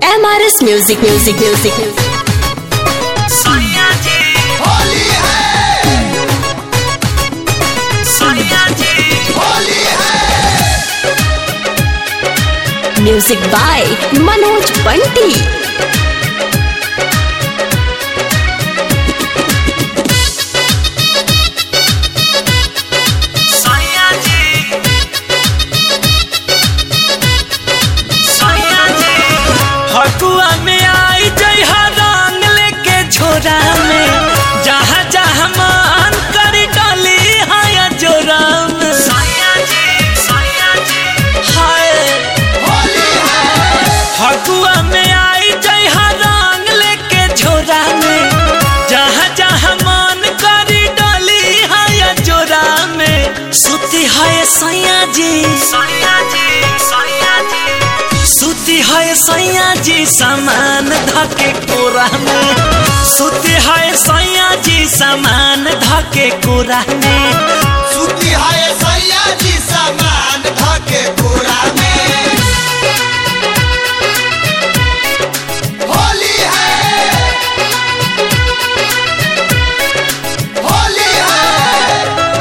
MRS Music Music Music Sonia जी होली है सोनिया जी होली है Music by Manoj Bunty Sonia जी सोनिया जी हकुआ में आई जय रंग लेके झोरा में जहाँ जहाँ मान कर डाली हाया जोरा में सोनिया जी सोनिया जी हाय होली है फगुआ में आई जय रंग लेके झोरा में जहाँ जहाँ मन करी डोली है जोरा में सुती है सैया जी सैया जी सैया जी सुती है सैया जी सामान धके कोरा में सुती है सैया जी सामान धके कोरा में सूती है सैया जी सामान धके पूरा में होली है होली है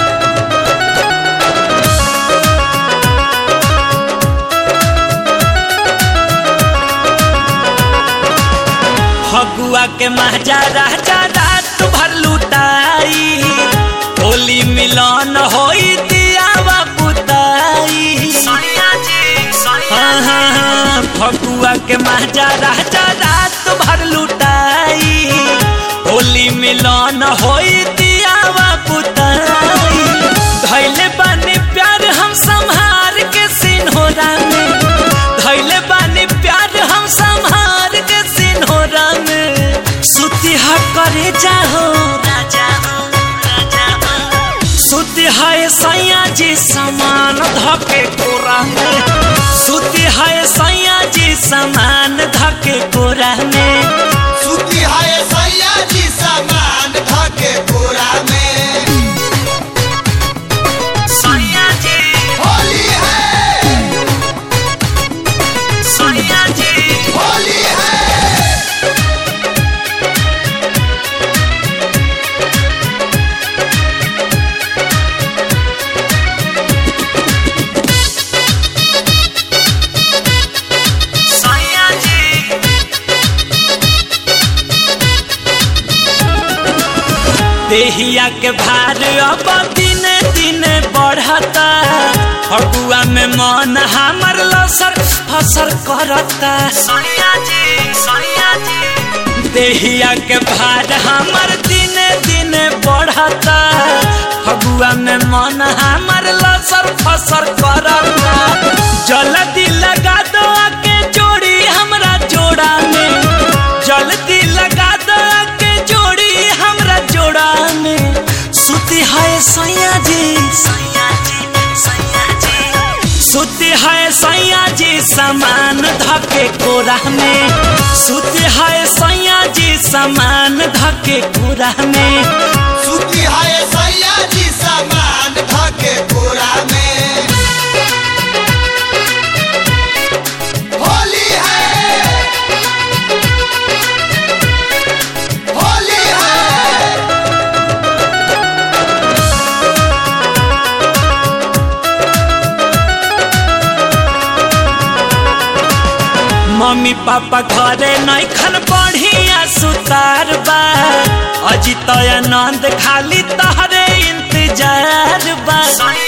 फगुआ के महजा राजा रात भर लुटाई होली मिलन होई दियावा पुताई हाँ हाँ हाँ फगुआ के महजा राजा रात भर लुटाई होली मिलन होई दियावा पुताई धैले बानी प्यार हम संहार के सिन्होरा में धैले बानी प्यार हम संहार के सिन्होरा में सुती हा करे जाहो राजा हो राजा हो सुती है सैया जी समान धके कोरा में सुती है सैया जी समान धके कोरा में सूती है सैया जी सामान धके पूरा में सैया जी होली है सैया जी होली है सैया जी देहिया के भार अब दिन दिन बढ़ता फगुआ में मन हमर लसर फसर करता सैया जी सैया जी देहिया के भार हमर दिन दिन बढ़ता फगुआ में मन हमर लसर फसर करता जल्दी लगा दो आके जोड़ी हमरा जोड़ा में जल्दी लगा दो आके जोड़ी हमरा जोड़ा में सुती है सैया जी सैया जी सैया जी सुती है सैया जी सामान धके कोरा में सुती है सैया जी सामान धके कोरा में सूती है सैया जी सामान धके पूरा में होली है होली है मम्मी पापा घरे नैखन बढ़िया सुतार बा अजित आनंद खाली तहरे इंतजार बा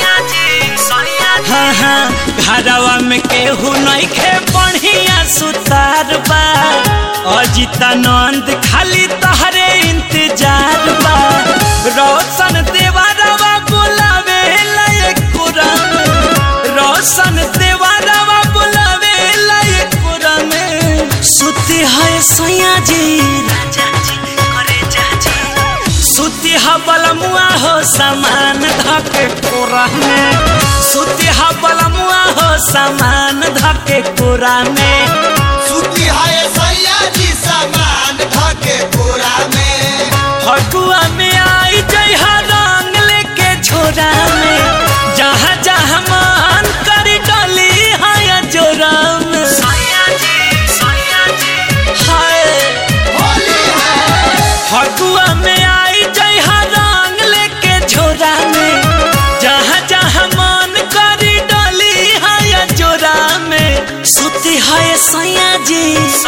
हाँ हाँ घरवा में केहू नैखे बढ़िया सुतार बा अजित आनंद खाली तहरे इंतजार बा रोशन देवारवा बुलावे लायक कुरम रोशन देवारवा बुलावे लायक कुरम सुती है सैया जी राजा जी करे जाजी सुती हा बलमुआ हो सामान धके कोरा में सुती हा बलमुआ हो सामान धके कोरा में सूती है सैया जी सामान धके पूरा में फगुआ में आई जय रंग लेके झोरा में जहाँ जहाँ मान कर डली है जोरा में सैया जी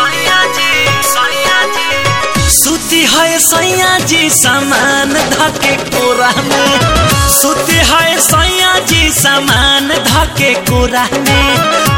सुती है सैया जी सामान धके कोरा में सुती है सैया जी सामान धके कोरा में